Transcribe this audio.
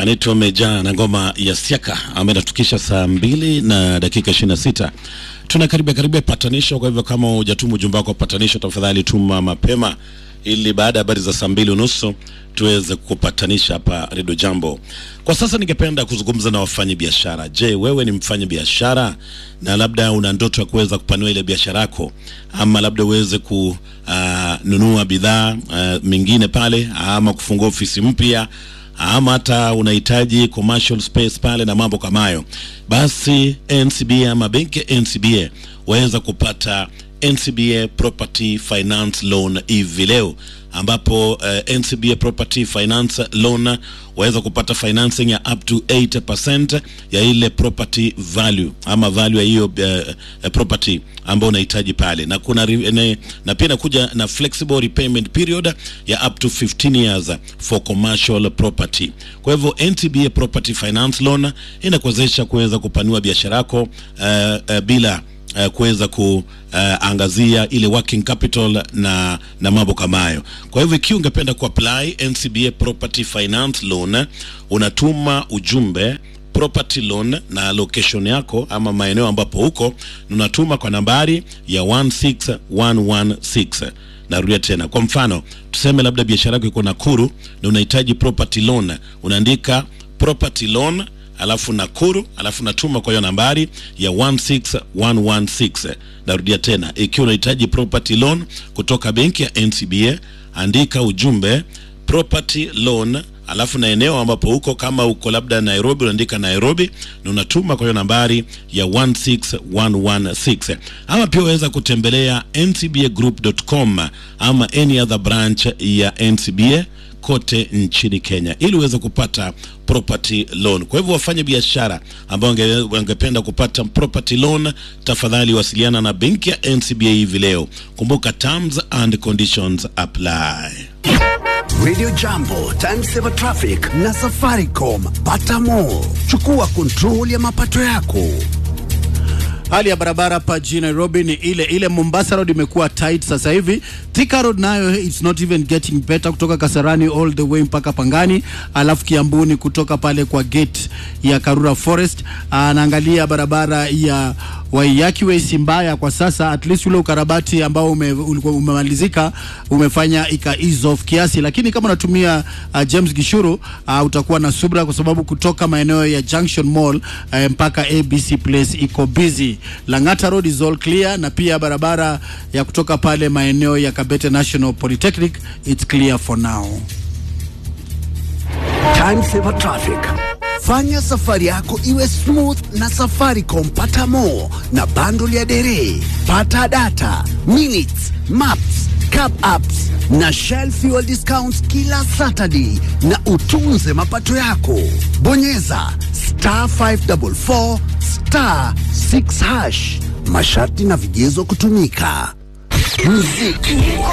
anaitwa Meja na ngoma ya Siaka ambayo inatukisha saa mbili na dakika ishirini na sita. Tuna karibia karibia patanisho. Kwa hivyo kama hujatuma ujumbe wako wa patanisho, tafadhali tuma mapema ili baada ya habari za saa mbili unusu tuweze kupatanisha hapa Redio Jambo. Kwa sasa ningependa kuzungumza na wafanyi biashara. Je, wewe ni mfanyi biashara na labda una ndoto ya kuweza kupanua ile biashara yako, ama labda uweze kununua bidhaa uh, mingine pale, ama kufungua ofisi mpya ama hata unahitaji commercial space pale na mambo kama hayo, basi NCBA ama benki ya NCBA waweza kupata NCBA Property Finance Loan hivi leo ambapo uh, NCBA Property Finance Loan waweza kupata financing ya up to 80% ya ile property value ama value ya hiyo uh, property ambayo unahitaji pale, na kuna ne, na pia inakuja na flexible repayment period ya up to 15 years for commercial property. Kwa hivyo NCBA Property Finance Loan inakuwezesha kuweza kupanua biashara yako uh, uh, bila uh, kuweza kuangazia uh, ile working capital na na mambo kama hayo. Kwa hivyo ikiwa ungependa kuapply NCBA Property Finance Loan, unatuma ujumbe property loan na location yako ama maeneo ambapo huko, unatuma kwa nambari ya 16116. Narudia tena, kwa mfano tuseme labda biashara yako iko Nakuru na unahitaji property loan, unaandika property loan alafu Nakuru, alafu natuma kwa hiyo nambari ya 16116. Narudia tena, ikiwa unahitaji property loan kutoka benki ya NCBA, andika ujumbe property loan alafu na eneo ambapo huko, kama uko labda Nairobi, unaandika Nairobi na unatuma kwa hiyo nambari ya 16116. Ama pia waweza kutembelea ncbagroup.com ama any other branch ya NCBA kote nchini Kenya ili uweze kupata property loan. Kwa hivyo wafanye biashara ambao wangependa kupata property loan, tafadhali wasiliana na benki ya NCBA hivi leo. Kumbuka terms and conditions apply. Radio Jambo, Time Saver Traffic na Safaricom. Pata more. Chukua control ya mapato yako. Hali ya barabara hapa jijini Nairobi ni ile ile. Mombasa Road imekuwa tight sasa hivi. Thika Road nayo it's not even getting better, kutoka Kasarani all the way mpaka Pangani, alafu Kiambuni kutoka pale kwa gate ya Karura Forest. Anaangalia barabara ya Waiyaki Way si mbaya kwa sasa, at least ule ukarabati ambao ume, ulikuwa umemalizika umefanya ika ease off kiasi, lakini kama unatumia uh, James Gishuru uh, utakuwa na subra kwa sababu kutoka maeneo ya Junction Mall uh, mpaka ABC Place iko busy. Lang'ata Road is all clear, na pia barabara ya kutoka pale maeneo ya Kabete National Polytechnic it's clear for now. Time Saver Traffic. Fanya safari yako iwe smooth na Safaricom. Pata more na bundle ya dere, pata data, minutes, maps, cap apps na Shell fuel discounts kila Saturday, na utunze mapato yako. Bonyeza star 544 star 6 hash. Masharti na vigezo kutumika. Muziki